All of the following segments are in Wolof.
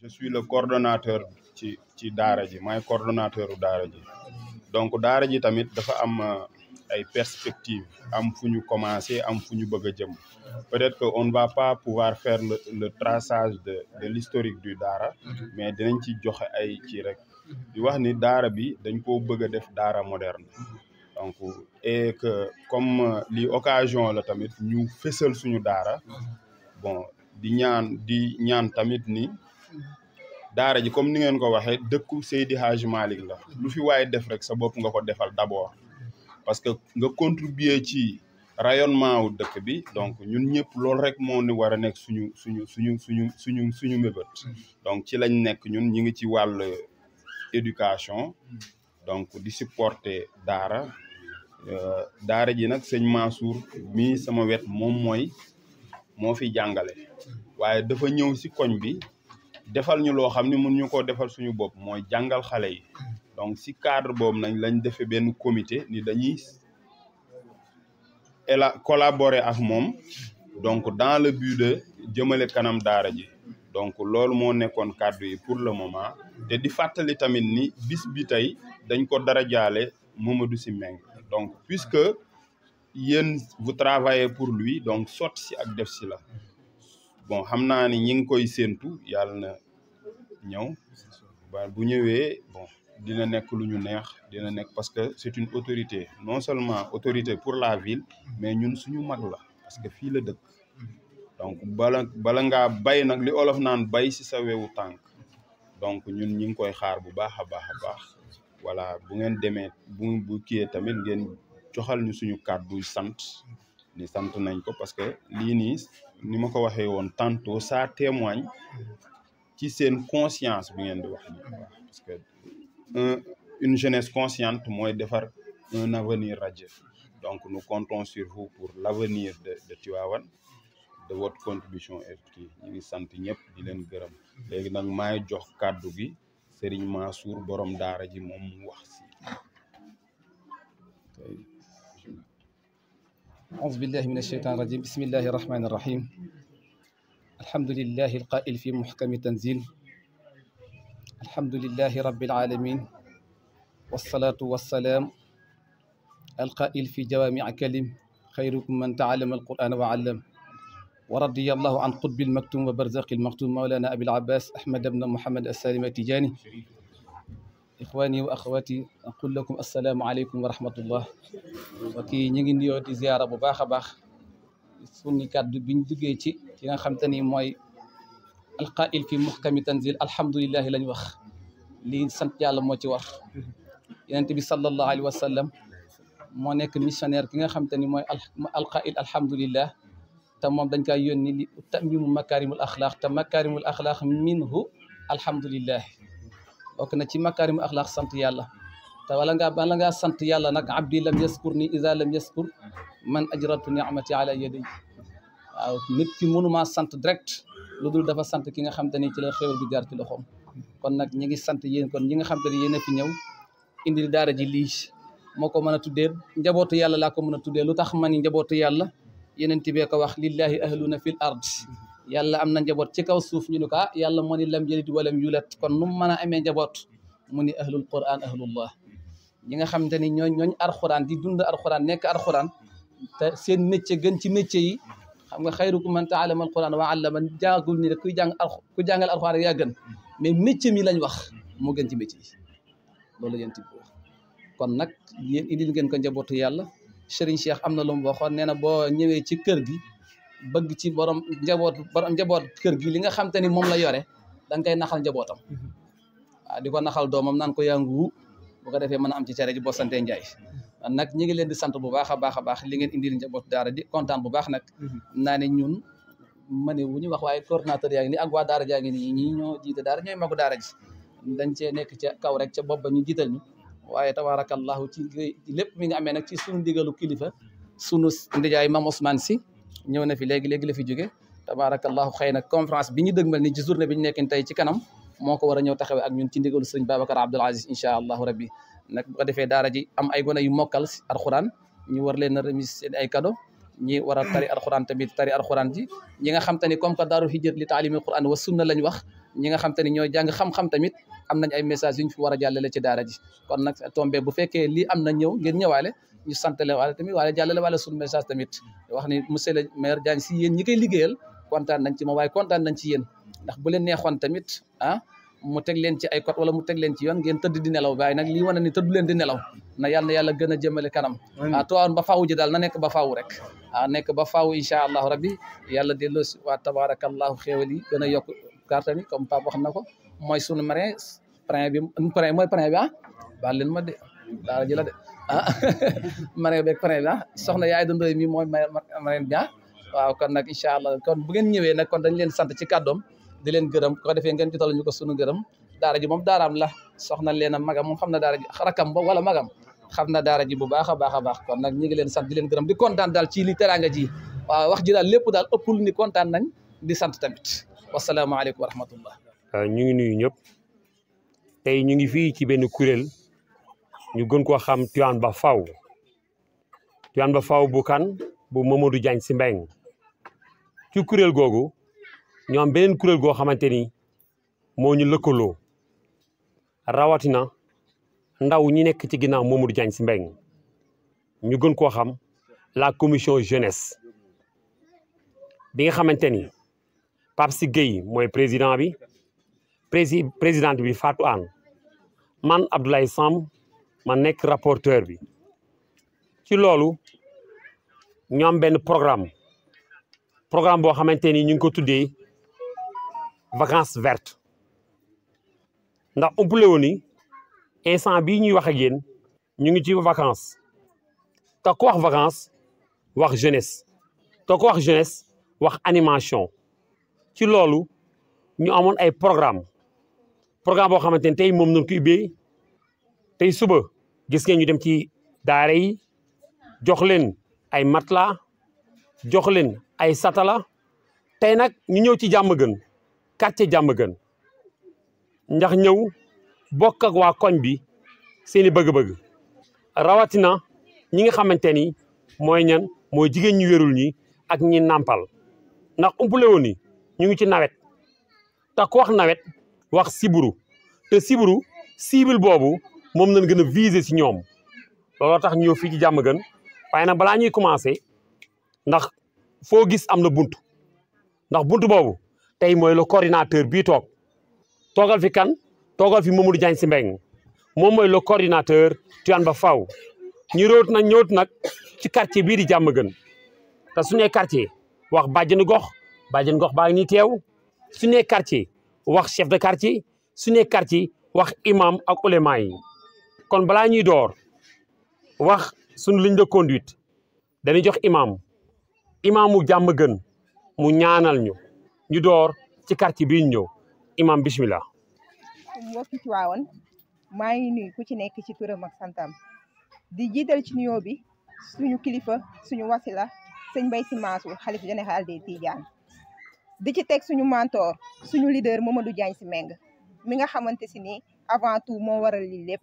suis le coordonnateur ci ci daara ji maay coordonnateur u daara ji donc daara ji tamit dafa am ay perspectives am fu ñu commencé am fu ñu bëgg a jëm peut-être que on ne va pas pouvoir faire le le traçage de de l'historique du daara mais dinañ ci joxe ay ci rek di wax ni daara bi dañ koo bëgg a def daara moderne donc et que comme li occasion la tamit ñu fësal suñu daara bon di ñaan di ñaan tamit ni daara ji comme ni ngeen ko waxee dëkku Seydi Hadj Malick la lu fi waaye def rek sa bopp nga ko defal d'abord parce que nga contribuer ci rayonnement wu dëkk bi donc ñun ñëpp loolu rek moo ni war a nekk suñu suñu suñu suñu suñu suñu mébét donc ci lañ nekk ñun ñi ngi ci wàll éducation donc di supporter daara daara ji nag sëñ Mansour mii sama wet moom mooy moo fi jàngale waaye dafa ñëw si koñ bi defal ñu loo xam ne mun ñu koo defal suñu bopp mooy jàngal xale yi donc si cadre boobu nañ lañ defee benn comité ni dañuy ela collaborer ak moom donc dans le but de jëmale kanam daara ji donc loolu moo nekkoon kàddu yi pour le moment te di fàttali tamit ni bis bi tey dañ ko dara jaale Mamadou Sy Mbengue donc puisque yéen vous travaillez pour lui donc sotti si ak def si la bon xam naa ni ñi ngi koy séentu yàlla na ñëw ba bu ñëwee bon dina nekk lu ñu neex dina nekk parce que c'est une autorité non seulement autorité pour la ville mais ñun suñu mag la parce que fii la dëkk donc bala bala ngaa bay nag li olof naan bay si sa wewu tànk donc ñun ñi ngi koy xaar bu baax a baax a baax voilà bu ngeen demee bu bu kiyee tamit ngeen joxal ñu suñu kàddu sant ni sant nañ ko parce que lii nii ni ma ko waxee woon tantôt ça témoigne ci seen conscience bi ngeen di wax nii parce que un une jeunesse consciente mooy defar un avenir radieux donc nous comptons sur vous pour l'avenir de de Tivaouane de votre contribution et kii ñu ngi sant ñëpp di leen gërëm léegi nag maay jox kàddu gi Serigne Mansour borom daara ji moom mu wax si أعوذ بالله من الشيطان الرجيم بسم الله الرحمن الرحيم الحمد لله القائل في محكم تنزيل الحمد لله رب العالمين والصلاة والسلام القائل في جوامع كلم خيركم من تعلم القرآن وعلم ورضي الله عن قطب المكتوم وبرزق المختوم مولانا أبي العباس أحمد بن محمد السالم التجاني إخواني وأخواتي أقول لكم السلام عليكم ورحمة الله kii ñu ngi nuyoo di ziara bu baax a baax sunni kàddu biñ duggee ci ki nga xam te ni mooy alqail fi muhkami tanzil alhamdulilahi lañ wax lii sant yàlla moo ci war yonent bi sallallahu alayhi wa sallam moo nekk missionnaire ki nga xam te ni mooy alqail alhamdulillah te moom dañ koy yónni li tamimu makarimul axlaaq te makarimul axlaaq minhu alhamdulillah bokk na ci makarimul axlaaq sant yàlla te wala ngaa bala ngaa sant yàlla nag abdi lam yaskur ni isa lam yaskur man ajratu ni'mati ala yaday waaw nit ki mënumaa sant direct lu dul dafa sant ki nga xam te ni ci la xéwal bi jaar ci loxoom kon nag ñi ngi sant yéen kon ñi nga xam te ni yéen a fi ñëw indi daara ji lii moo ko mën a tuddee njabootu yàlla laa ko mën a tuddee lu tax ma ni njabootu yàlla yeneen tibee ko wax lillahi ahluna fil ard yàlla am na njaboot ci kaw suuf ñu ne ko ah yàlla moo ni lam yalid walam yulat kon nu mu mën a amee njaboot mu ni ahlul quran ahlullah ñi nga xamante ni ñooñ ñooñ arxuraan di dund arxuraan nekk arxuraan te seen métier gën ci métier yi xam nga xayrukum man ta'allama alquran wa 'allama jàngul ni rek kuy jàng ku jàngal arxuraan rek yaa gën mais métier mi lañ wax moo gën ci métier yi loolu yéen ti wax kon nag yéen indil ngeen ko njabootu yàlla Serigne Cheikh am na lu mu waxoon nee na boo ñëwee ci kër gi bëgg ci borom njaboot borom njaboot kër gi li nga xam te ni moom la yore da nga koy naxal njabootam waaw di ko naxal doomam naan ko yangu bu ko defee mën a am ci cere ji boo santee Njaay nag ñi ngi leen di sant bu baax a baax a baax li ngeen indil njaboot daara di kontaan bu baax nag naa ne ñun ma ne wu ñu wax waaye coordinateur yaa ngi nii ak waa daara jaa ngi nii ñii ñoo jiite daara ñooy magu daara ji dañ cee nekk ca kaw rek ca bopp ba ñu jiital ñu waaye tabarakallahu ci lépp mi nga amee nag ci sunu ndigalu kilifa sunu ndijaay Mam Ousmane si ñëw na fi léegi léegi la fi jóge tabarakallahu xëy na conférence bi ñu dëgmal ni ci journée bi ñu nekkin tey ci kanam moo ko war a ñëw taxawee ak ñun ci ndigalu sëriñ Babacar Abdoul Aziz incha allahu rabbi nag bu ko defee daara ji am ay gone yu mokkal alxuraan ñu war leen a remise seen ay cadeau ñi war a tari alxuraan tamit tari alxuraan ji ñi nga xam te ni comme que daaru hijrat li taalimi alxuraan wa sunna lañ wax ñi nga xam te ni ñooy jàng xam-xam tamit am nañ ay message yu ñu fi war a jàllale ci daara ji kon nag tombé bu fekkee lii am na ñëw ngeen ñëwaale ñu santale waale tamit waale jàllale waale suñu message tamit wax ni monsieur le maire Diagne si yéen ñi koy liggéeyal kontaan nañ ci moom waaye kontaan nañ ci yéen ndax bu leen neexoon tamit ah mu teg leen ci ay code wala mu teg leen ci yoon ngeen tëdd di nelaw waaye nag lii wane ni tëddu leen di nelaw na yàlla na yàlla gën a jëmale kanam ah tuwaawoon ba faaw ji daal na nekk ba faaw rek ah nekk ba faaw incha allahu rabbi yàlla delloo si waa tabarakallahu xéewal yi gën a yokk carte ni comme Pape wax na ko mooy sunu marin prin bi prin mooy prin bi ah baal leen ma de daara ji la de ah marin beeg prin bi ah soxna yaay dundoy mi mooy marin bi ah waaw kon nag incha allah kon bu ngeen ñëwee nag kon dañ leen sant ci kàddoom di leen gërëm ko defee ngeen jotal ñu ko sunu gërëm daara ji moom daaraam la soxna leen a magam moom xam na daara ji rakam ba wala magam xam na daara ji bu baax a baax a baax kon nag ñi ngi leen sant di leen gërëm di kontaan daal ci li teraanga ji waaw wax ji daal lépp daal ëppul ni kontaan nañ di sant tamit wasalaamaaleykum wa rahmatullah ñu ngi nuyu ñëpp tey ñu ngi fii ci benn kuréel ñu gën koo xam Tivaouane Ba Faw Tivaouane Ba Faw bu kan bu Mamadou Diagne Sy Mbengue ci kuréel googu ñoo am beneen kuréel goo xamante ni moo ñu lëkkaloo rawatina ndaw ñi nekk ci ginnaaw Mamadou Diagne Sy Mbengue ñu gën koo xam la commission jeunesse bi nga xamante ni Pape Sy Gueye mooy président bi prési présidente bi Fatou Anne man Abdoulaye Samb ma nekk rapporteur bi ci loolu ñu am benn programme programme boo xamante ni ñu ngi ko tuddee vacances vertes ndax umpule woon ni instant bii ñuy wax ak yéen ñu ngi ci vacances te ku wax vacances wax jeunesse te ku wax jeunesse wax animation ci loolu ñu amoon ay programme programme boo xamante ni tey moom nañ ko ubbee tey suba gis ngeen ñu dem ci daara yi jox leen ay matelas jox leen ay satala tey nag ñu ñëw ci jàmm gën quartier jàmm gën ndax ñëw bokk ak waa koñ bi seeni bëgg-bëgg rawatina ñi nga xamante ni mooy ñan mooy jigéen ñu wérul ñi ak ñi nàmpal ndax umpule woon ni ñu ngi ci nawet te ku wax nawet wax siburu te siburu cible boobu moom lañ gën a viser si ñoom looloo tax ñëw fii ci jàmm gën waaye nag balaa ñuy commencé ndax foo gis am na bunt ndax bunt boobu tey mooy le coordinateur bii toog toogal fi kan toogal fi Mamadou Diagne Sy Mbengue moom mooy le coordinateur Tivaouane Ba Faw ñu róot nag ñëwut nag ci quartier bii di jàmm gën te su nee quartier wax bàjjenu gox bàjjenu gox baa ngi nii teew su nee quartier wax chef de quartier su nee quartier wax imam ak ulema yi kon balaa ñuy door wax suñu ligne de conduite dañuy jox imam imaamu jàmm gën mu ñaanal ñu ñu door ci quartier bii ñu ñëw imam bismillah mbokki Tiwaawan maa ngi nuyu ku ci nekk ci turam ak santam di jiital ci nuyoo bi suñu kilifa suñu wasila sëñ Mbaye Sy Mansour xalif général des Tidianes di ci teg suñu mentor suñu leader Mamadou Diagne Sy Mbengue mi nga xamante si ni avant tout moo waral li lépp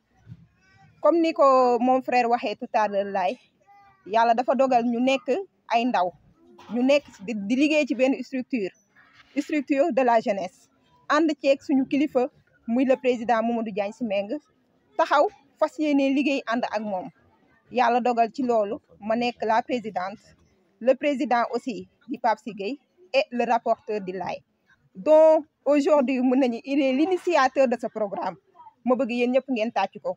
comme ni ko moom frère waxee tout à l'heure laay yàlla dafa dogal ñu nekk ay ndaw ñu nekk di liggéey ci benn structure structure de la jeunesse ànd ceeg suñu kilifa muy le président Mamadou Diagne Sy Mbengue taxaw fas yéene liggéey ànd ak moom yàlla dogal ci loolu ma nekk la présidente le président aussi di Pape Sy Gueye et le rapporteur di Laye donc aujourd'hui mën nañu il est l'initiateur de ce programme ma bëgg yéen ñëpp ngeen tàcc ko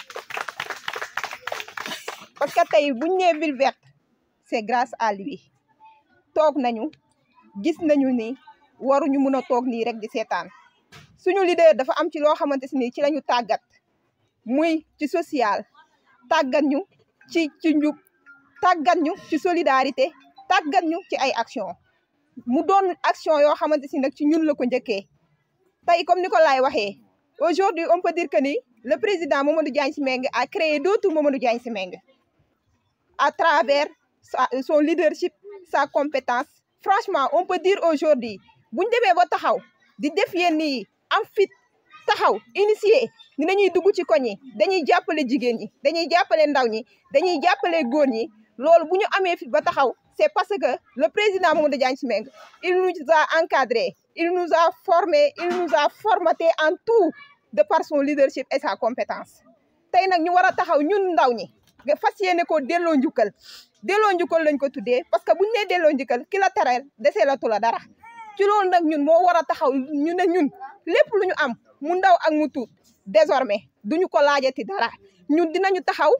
parce que tey buñ nee ville verte c'est grâce à lui toog nañu gis nañu ni waruñu mun a toog nii rek di seetaan suñu leader dafa am ci loo xamante ni ci lañu tàggat muy ci social tàggat ñu ci ci njub tàggat ñu ci solidarité tàggat ñu ci ay action mu doon action yoo xamante si nag ci ñun la ko njëkkee tey comme ni ko laay waxee aujourd'hui on peut dire que ni le président Mamadou Diagne Sy Mbengue a créé d'autres Mamadou Diagne Sy Mbengue à travers son leadership sa compétence franchement on peut dire aujourd'hui buñ demee ba taxaw di def yenn yi am fit taxaw initier ni dañuy dugg ci koñ yi dañuy jàppale jigéen ñi dañuy jàppale ndaw ñi dañuy jàppale góor ñi loolu bu ñu amee fit ba taxaw c'est parce que le président Mamadou Diagne Sy Mbengue il nous a encadrés il nous a formés il nous a formatés en tout de par son leadership et sa compétence tey nag ñu war a taxaw ñun ndaw ñi nga fas yéene ko delloo njukkal delloo njukkal lañ ko tuddee parce que buñu nee delloo njukkal ki la tereel desee la tu la dara ci loolu nag ñun moo war a taxaw ñu ne ñun lépp lu ñu am mu ndaw ak mu tuut désormais duñu ko laajati dara ñun dinañu taxaw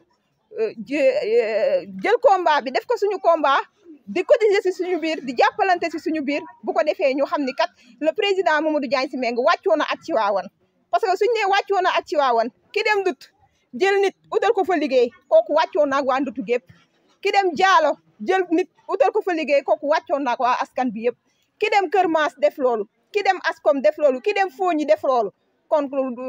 jël combat bi def ko suñu combat di cotiser si suñu biir di jàppalante si suñu biir bu ko defee ñu xam ni kat le président Mamadou Diagne Sy Mbengue wàccoo na ak Tivaouane parce que suñu nee wàccoo na ak Tivaouane ki dem dut jël nit utal ko fa liggéey kooku wàccoo naag waa ndutu gépp ki dem jaalo jël nit utal ko fa liggéey kooku wàccoo naag waa askan bi yëpp ki dem Kër Maas def loolu ki dem Askom def loolu ki dem Fogni def loolu kon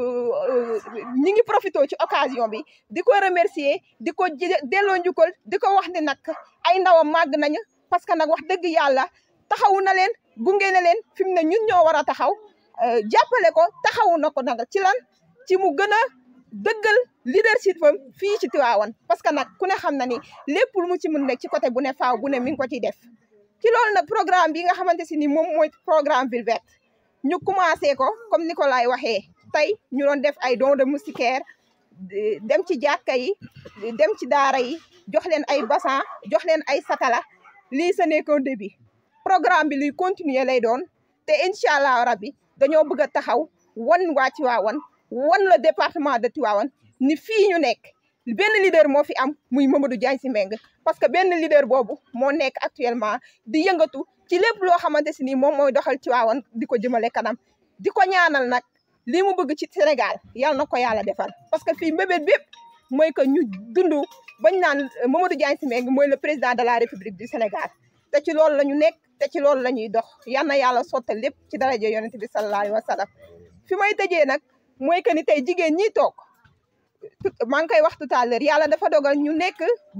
ñi ngi profité ci occasion bi di ko remercier di ko delloo njukkal di ko wax ne nag ay ndawam màgg nañu parce que nag wax dëgg yàlla taxawu na leen gunge na leen fi mu ne ñun ñoo war a taxaw jàppale ko taxawu na ko nag ci lan ci mu gën a dëggal leadership am fii ci Tivaouane parce que nag ku ne xam na ni lépp lu mu ci mun nekk ci côté bu ne faaw bu ne mi ngi ko ciy def ci loolu nag programme bi nga xamante si ni moom mooy programme ville verte ñu commencé ko comme ni ko laay waxee tey ñu doon def ay dons de moustiquaire dem ci jàkka yi dem ci daara yi jox leen ay bassin jox leen ay satala lii ce n'est qu'un début programme bi luy continuer lay doon te incha allah rabbi dañoo bëgg a taxaw wan waa Tivaouane wan le département de Tivaouane ni fii ñu nekk benn leader moo fi am muy Mamadou Diagne Sy Mbengue parce que benn leader boobu moo nekk actuellement di yëngatu ci lépp loo xamante si ni moom mooy doxal Tivaouane di ko jëmale kanam di ko ñaanal nag lii mu bëgg ci Sénégal yàlla na ko yàlla defal parce que fii mbébét bépp mooy que ñu dund bañ naan Mamadou Diagne Sy Mbengue mooy le président de la République du Sénégal te ci loolu la ñu nekk te ci loolu la ñuy dox yal na yàlla sottal lépp ci daraja yonent bi sallallahu alayhi wa sallam fi may tëjee nag mooy que ni tey jigéen ñi toog maa ngi koy wax tout à l'heure yàlla dafa dogal ñu nekk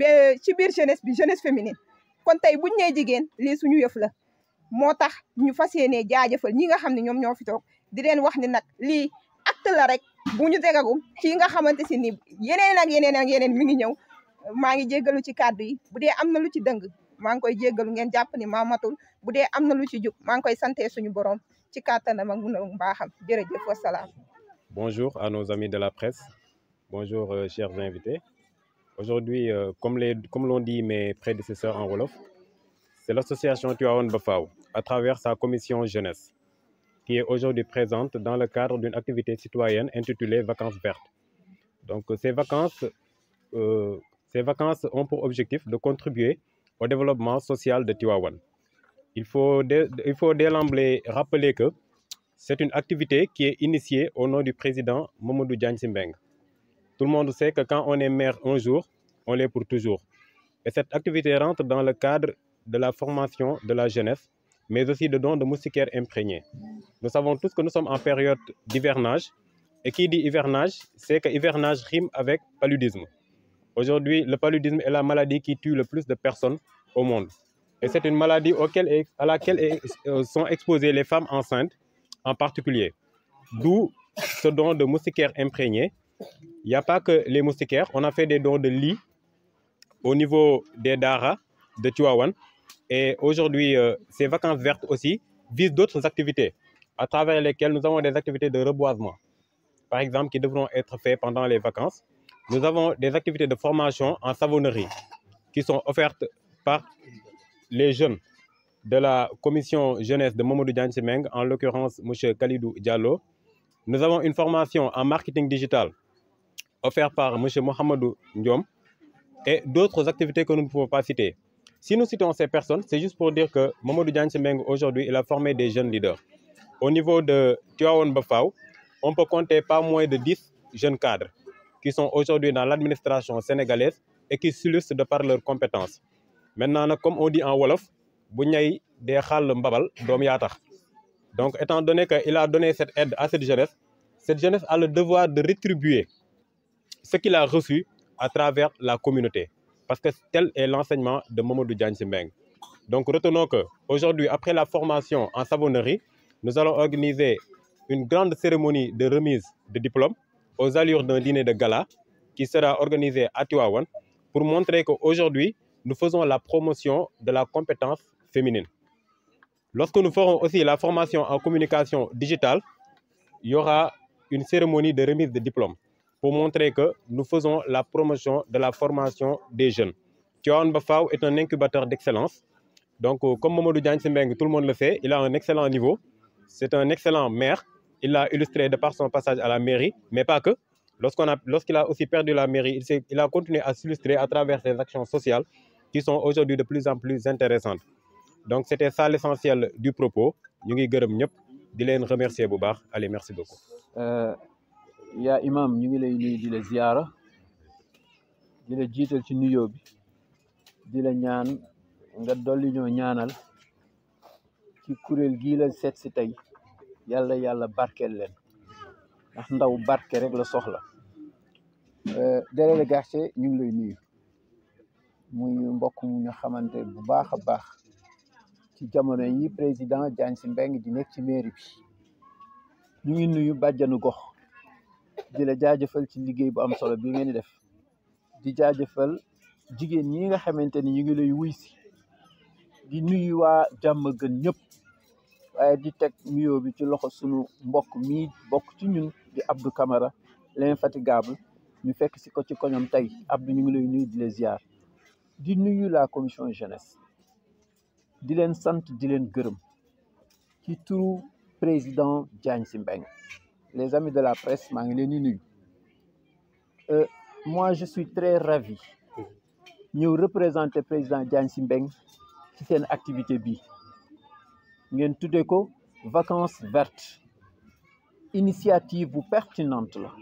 ci biir jeunesse bi jeunesse féminine kon tey buñ nee jigéen lii suñu yëf la moo tax ñu fas yéenee jaajëfal ñi nga xam ne ñoom ñoo fi toog di leen wax ni nag lii acte la rek bu ñu tegagum ci nga xamante si ni yeneen ak yeneen ak yeneen mi ngi ñëw maa ngi jéggalu ci kàddu yi bu dee am na lu ci dëng maa ngi koy jéggalu ngeen jàpp ni maa matul bu dee am na lu ci jub maa ngi koy sante suñu borom ci kàttanam ak mun a mbaaxam jërëjëf wasalaam Bonjour à nos amis de la presse. Bonjour, euh, chers invités. Aujourd'hui, euh, comme les- comme l'ont dit mes prédécesseurs en Wolof, c'est l'association Tuaon Bafao, à travers sa commission jeunesse, qui est aujourd'hui présente dans le cadre d'une activité citoyenne intitulée Vacances vertes. Donc, euh, ces vacances, euh, ces vacances ont pour objectif de contribuer au développement social de Tiwawan. Il faut dès, il faut dès l'emblée rappeler que c'est une activité qui est initiée au nom du président Momodou Diagne Simbeng. Tout le monde sait que quand on est maire un jour, on l'est pour toujours. Et cette activité rentre dans le cadre de la formation de la jeunesse, mais aussi de dons de moustiquaires imprégnés. Nous savons tous que nous sommes en période d'hivernage. Et qui dit hivernage, c'est que hivernage rime avec paludisme. Aujourd'hui, le paludisme est la maladie qui tue le plus de personnes au monde. Et c'est une maladie auquel, à laquelle euh, sont exposées les femmes enceintes en particulier. D'où ce don de moustiquaires imprégnés. Il n'y a pas que les moustiquaires, on a fait des dons de lits au niveau des Dara de Tuawan. Et aujourd'hui, euh, ces vacances vertes aussi visent d'autres activités, à travers lesquelles nous avons des activités de reboisement, par exemple, qui devront être faites pendant les vacances. Nous avons des activités de formation en savonnerie qui sont offertes par les jeunes de la commission jeunesse de Momodou Diagne Semeng, en l'occurrence M. Khalidou Diallo. Nous avons une formation en marketing digital offerte par M. Mohamedou Ndiom et d'autres activités que nous ne pouvons pas citer. Si nous citons ces personnes, c'est juste pour dire que Momodou Diagne Semeng, aujourd'hui, il a formé des jeunes leaders. Au niveau de Tuaon Bafao, on peut compter pas moins de 10 jeunes cadres qui sont aujourd'hui dans l'administration sénégalaise et qui s'illustrent de par leurs compétences. Maintenant, nag, comme on dit en Wolof, bu ñay dee xàll mbabal doom yaa tax. Donc, étant donné qu'il a donné cette aide à cette jeunesse, cette jeunesse a le devoir de rétribuer ce qu'il a reçu à travers la communauté. Parce que tel est l'enseignement de Momodou Diagne Simbeng. Donc, retenons que aujourd'hui, après la formation en savonnerie, nous allons organiser une grande cérémonie de remise de diplômes aux allures d'un dîner de gala qui sera organisé à Tuawan pour montrer qu'aujourd'hui, nous faisons la promotion de la compétence féminine. Lorsque nous ferons aussi la formation en communication digitale, il y aura une cérémonie de remise de diplôme pour montrer que nous faisons la promotion de la formation des jeunes. Tiawan Bafao est un incubateur d'excellence. Donc, euh, comme Mamadou Diagne Simbeng, tout le monde le sait, il a un excellent niveau. C'est un excellent maire. Il l'a illustré de par son passage à la mairie, mais pas que. Lorsqu'on a, lorsqu'il a aussi perdu la mairie, il, s'est- il a continué à s'illustrer à travers ses actions sociales qui sont aujourd'hui de plus en plus intéressantes. Donc, c'était ça l'essentiel du propos. Nous ngi gërëm ñëpp di leen remercier bu baax. Allez, merci beaucoup. Euh, yaa imam ñu ngi lay nuyu di la ziyaara di la jiital ci nuyoo bi di la ñaan nga dolli ñoo ñaanal ci kuréel gii la seet si tey yàlla yàlla barkeel leen ndax ndaw barke rek la soxla Euh, délégué Garcé ñu ngi lay nuyu muy mbokk mu ñu xamante bu baax a baax ci jamono yi président Diagne Sy Mbengue di nekk ci mairie bi ñu ngi nuyu bàjjanu gox di la jaajëfal ci liggéey bu am solo bi ngeen di def di jaajëfal jigéen ñi nga xamante ni ñu ngi lay wuy si di nuyu waa jàmm gën ñëpp waaye di teg nuyoo bi ci loxo sunu mbokk mii bokk ci ñun di Abdou Camara l'infatigable ñu fekk si ko ci koñom tey Abdou ñu ngi lay nuyu di la ziar di nuyu la commission jeunesse di leen sant di leen gërëm ci turu président Diagne Sy Mbengue les amis de la presse maa ngi leen di nuyu Euh, moi je suis très ravi ñëw représenter président Diagne Sy Mbengue ci seen activité bi ngeen tuddee ko vacances vertes initiative bu pertinente la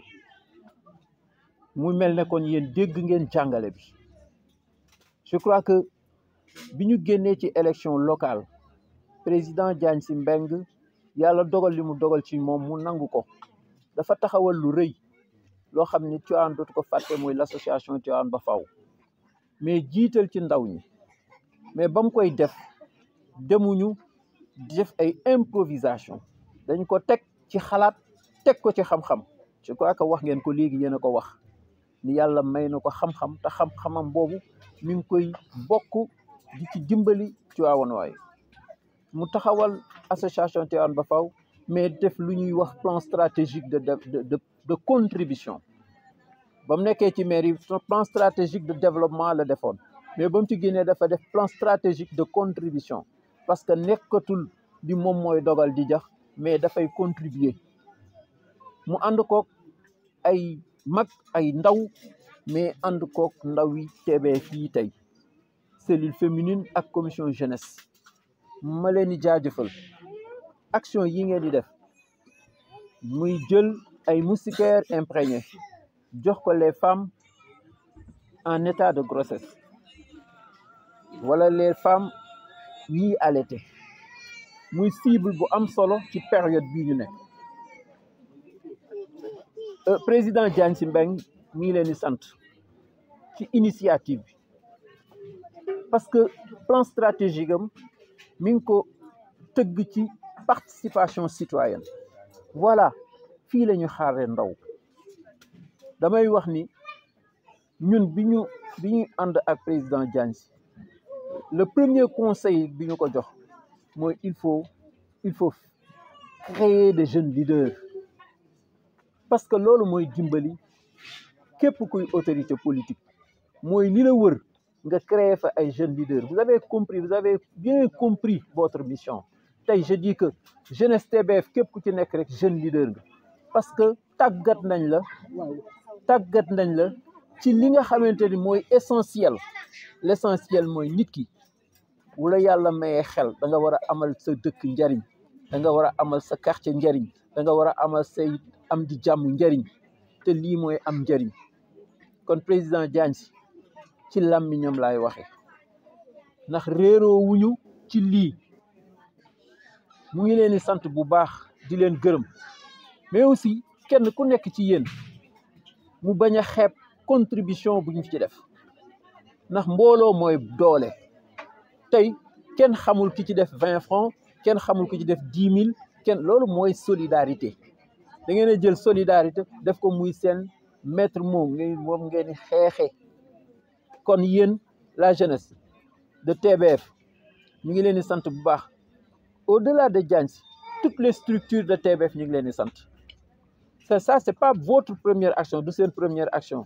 mu mel ne kon yéen dégg ngeen jàngale bi je crois que bi ñu génnee ci élection locale président Diagne Sy Mbengue yàlla dogal li mu dogal ci moom mu nangu ko dafa taxawal lu rëy loo xam ni Tivaouane dootu ko fàtte mooy l'association Tivaouane ba faw mais jiital ci ndaw ñi mais ba mu koy def demuñu def ay improvisation dañ ko teg ci xalaat teg ko ci xam-xam je crois que wax ngeen ko léegi yéen a ko wax ni yàlla may na ko xam-xam te xam-xamam boobu mi ngi koy bokk di ci dimbali Tivaouane waaye mu taxawal association Tivaouane ba faw mais def lu ñuy wax plan stratégique de de de de contribution ba mu nekkee ci mairie plan stratégique de développement la defoon mais ba mu ci génnee dafa def plan stratégique de contribution parce que nekkatul di moom mooy dogal di jax mais dafay contribuer mu ànd kook ay mag ay ndaw mais ànd kook ndaw yi teebee fii tey cellule féminine ak commission jeunesse ma leen di jaajëfal action yi ngeen di def muy jël ay moustiquaires imprégnés jox ko les femmes en état de grossesse wala les femmes ñiy allaité muy cible bu am solo ci période bii ñu nekk Euh, président Diagne Sy Mbengue mi ngi leen di sant ci initiative bi parce que plan stratégique am mi ngi ko tëgg ci participation citoyenne voilà fii la ñu xaaree ndaw damay wax ni ñun bi ñu bi ñuy ànd ak président Diagne Sy le premier conseil bi ñu ko jox mooy il faut il faut créer des jeunes leaders parce que loolu mooy dimbali képp kuy autorité politique mooy li la wër nga créer fa ay jeunes leaders vous avez compris vous avez bien compris votre mission tey je dis que jeunesse TBF képp ku ci nekk rek jeune leader nga parce que tàggat nañ la tàggat nañ la ci li nga xamante ni mooy essentiel l' essentiel mooy nit ki wala yàlla mayee xel da nga war a amal sa dëkk njariñ da nga war a amal sa quartier njariñ da nga war a amal say am di jàmm njariñ te lii mooy am njariñ kon président Diagne Sy ci làmmiñam laay waxe ndax réeroo wuñu ci lii mu ngi leen di sant bu baax di leen gërëm mais aussi kenn ku nekk ci yéen mu bañ a xeeb contribution bu ñu ci def ndax mbooloo mooy doole tey kenn xamul ki ci def vingt francs kenn xamul ki ci def dix mille kenn loolu mooy solidarité da ngeen a jël solidarité def ko muy seen maître mot ngeen moom ngeen di xeexe kon yéen la jeunesse de TBF ñu ngi leen di sant bu baax au-delà de Diagne Sy toutes les structures de TBF ñu ngi leen di sant c'est ça c'est pas votre première action du seen première action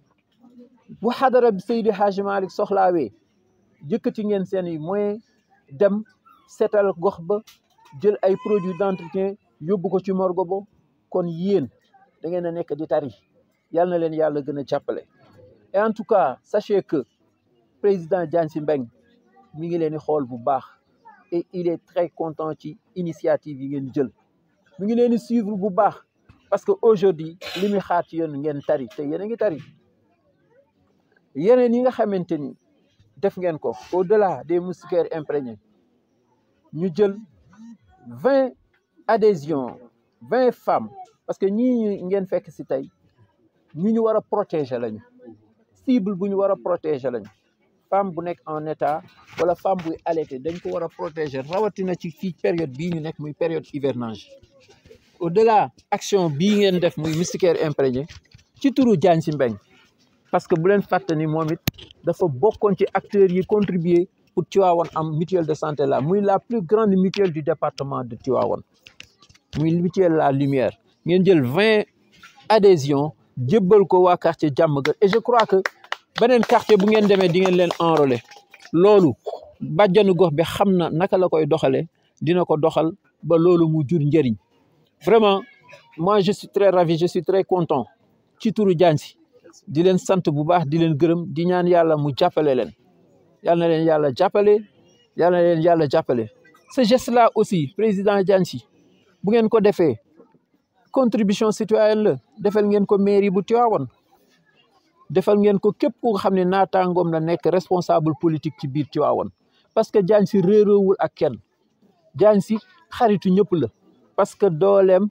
bu xadara bi Seydi Hadji Malick soxlaawee jëkkati ngeen seen i moyens dem seetal gox ba jël ay produits d'entretien yóbbu ko ci morgue ba kon yéen da ngeen a nekk di tari yal na leen yàlla gën a jàppale et en tout cas sachez que président Diagne Sy Mbengue mi ngi leen di xool bu baax et il est très content ci initiative yi ngeen jël mi ngi leen di suivre bu baax parce que aujourd'hui li muy xaar ci yéen ngeen tari te yéen a ngi tari yeneen yi nga xamante ni def ngeen ko au-delà des moustiquaires imprégnés ñu jël vingt adhésions vingt femmes parce que ñii ngeen fekk si tey ñu ñu war a protéger lañu cible bu ñu war a protéger lañu femme bu nekk en état wala femme buy allaiter dañ ko war a protéger rawatina ci fii période bii ñu nekk muy période hivernage au-delà action bii ngeen def muy moustiquaire imprégné ci turu Diagne Sy Mbengue parce que bu leen fàtte ni moom it dafa bokkoon ci acteurs yi contribuer pour Tivaouane am mutuelle de santé là muy la plus grande mutuelle du département de Tivaouane muy mutuelle La Lumière ngeen jël vingt adhésions jébbal ko waa quartier Diamaguène et je crois que beneen quartier bu ngeen demee di ngeen leen enrôler loolu bàjjanu gox bi xam na naka la koy doxalee dina ko doxal ba loolu mu jur njëriñ vraiment moi je suis très ravi je suis très content ci turu Diagne Sy di leen sant bu baax di leen gërëm di ñaan yàlla mu jàppale leen yal na leen yàlla jàppale yal na leen yàlla jàppale ce geste là aussi président Diagne Sy bu ngeen ko defee contribution citoyenne la defal ngeen ko mairie bu Tivaouane defal ngeen ko képp ku nga xam ne naataangoom la nekk responsable politique ci biir Tivaouane parce que Diagne Sy réeroowul ak kenn Diagne Sy xaritu ñëpp la parce que dooleem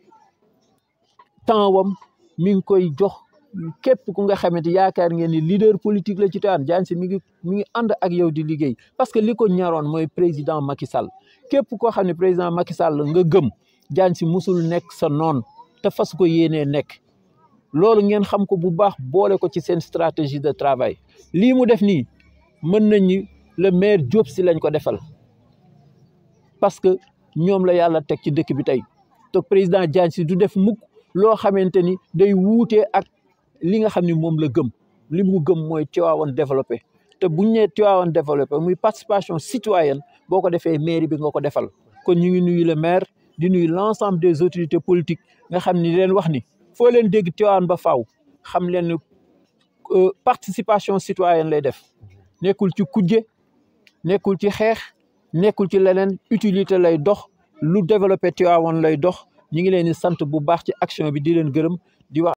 temps wam mi ngi koy jox képp ku nga xamante yaakaar ngeen ni leader politique la ci Tivaouane Diagne Sy mi ngi mi ngi ànd ak yow di liggéey parce que li ko ñaroon mooy président Macky Sall képp koo xam ne président Macky Sall nga gëm Diagne Sy musul nekk sa noon te fas ko yéenee nekk loolu ngeen xam ko bu baax boole ko ci seen stratégie de travail lii mu def nii mën nañ ni le maire Diop Sy lañ ko defal parce que ñoom la yàlla teg ci dëkk bi tey te président Diagne Sy du def mukk loo xamante ni day wuutee ak li nga xam ni moom la gëm li mu gëm mooy Tivaouane développé te buñ nee Tivaouane développé muy participation citoyenne boo ko defee mairie bi nga ko defal kon ñu ngi nuyu le maire di nuyu l'ensemble des autorités politiques nga xam ni leen wax ni foo leen dégg Tivaouane ba faaw xam leen ni participation citoyenne lay def nekkul ci kujje nekkul ci xeex nekkul ci leneen utilité lay dox lu développé Tivaouane lay dox ñu ngi leen di sant bu baax ci action bi di leen gërëm di wax